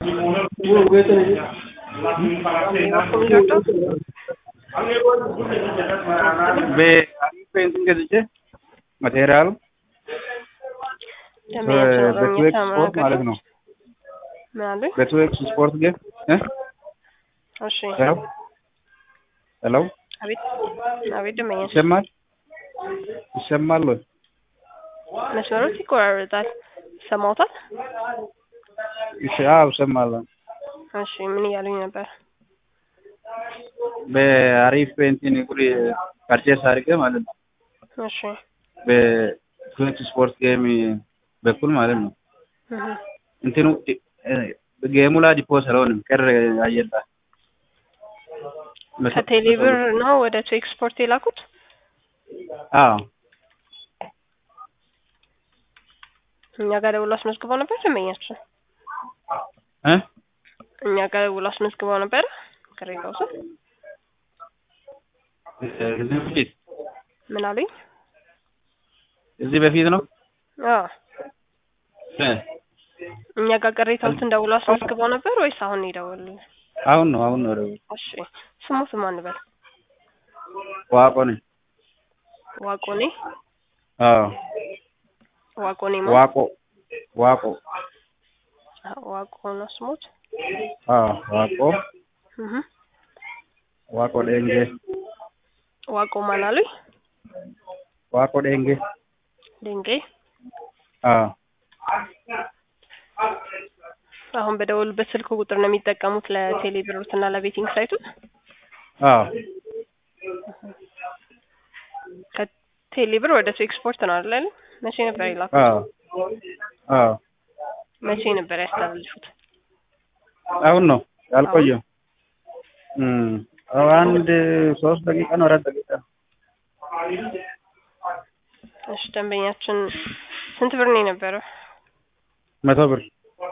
በፔንት ገዝቼ ማቴሪያሉ በትዌክስ ስፖርት ማለት ነው። ምን አሉኝ? በትዌክስ ስፖርት ግን እ እሺ ሄሎ ሄሎ አቤት አቤት ደመኛ ይሰማል ይሰማል ወይ? መስመሮች ይቆራረጣል። ሰማውታል? እሺ አዎ እሰማለሁ። እሺ ምን እያሉኝ ነበር? በአሪፍ ፔንቲን ጉሪ ፐርቼስ አድርጌ ማለት ነው። እሺ በትዌክስ ስፖርት ጌም በኩል ማለት ነው። እህ እንትኑ ጌሙ ላይ ዲፖስ አልሆንም ቀረ አየር ላይ ከቴሌብር ነው ወደ ቱ ኤክስፖርት የላኩት? አዎ እኛ ጋር ደውሎ አስመዝግበው ነበር ደንበኛችን? እ እኛ ጋር ደውሎ አስመዝግበው ነበር ቅሬታው ስል እዚህ በፊት ምን አሉኝ? እዚህ በፊት ነው አዎ እ እኛ ጋር ቅሬታዎትን ደውሎ አስመዝግበው ነበር ወይስ አሁን ይደውልልን? አሁን ነው አሁን ነው ደውል እሺ ስሙት ማን በል ዋቆ ነኝ ዋቆኔ አዎ ዋቆኔ ማ ዋቆ ዋቆ ዋቆ ነው ስሙት አዎ ዋቆ እህ ዋቆ ዴንጌ ዋቆ ማን አሉኝ? ዋቆ ዴንጌ ድንጌ አዎ አሁን በደወሉበት ስልክ ቁጥር ነው የሚጠቀሙት ለቴሌ ብሮት እና ለቤቲንግ ሳይቱ? አዎ ከቴሌ ብር ወደ ቱ ኤክስፖርት ነው አይደል? መቼ ነበር የላኩት? አዎ አዎ መቼ ነበር ያስተላልፉት? አሁን ነው ያልቆየው። እም አንድ ሶስት ደቂቃ ነው አራት ደቂቃ እሺ ደንበኛችን ስንት ብር ነው የነበረው? መቶ ብር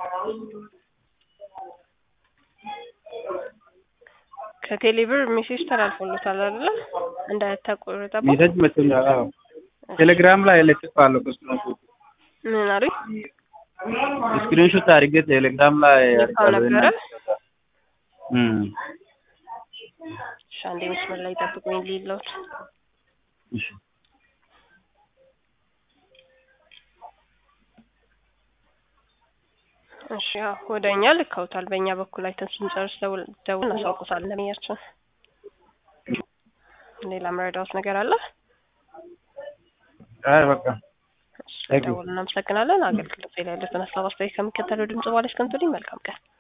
ከቴሌ ብር ሜሴጅ ተላልፎለታል አይደለ? እንዳታቆረጠባ ሜሴጅ መቶኛል። አዎ ቴሌግራም ላይ ለጥፋለሁ ስክሪንሾት ምን አሉኝ? ስክሪንሾት አድርጌ ቴሌግራም ላይ ልካው ነበረ? እም እሺ አንዴ መስመር ላይ ጠብቁኝ ሊለውት እሺ እሺ ያው ወደ እኛ ልከውታል። በእኛ በኩል አይተን ስንጨርስ ደውል ደውል እናሳውቁታለን ለሚያችን። ሌላ መረዳት ነገር አለ? አይ በቃ እሺ፣ ደውል እናመሰግናለን። አገልግሎት ላይ ያሉትን ሀሳብ አስተያየት ከሚከተለው ድምጽ በኋላ እስከምትሉኝ መልካም ቀን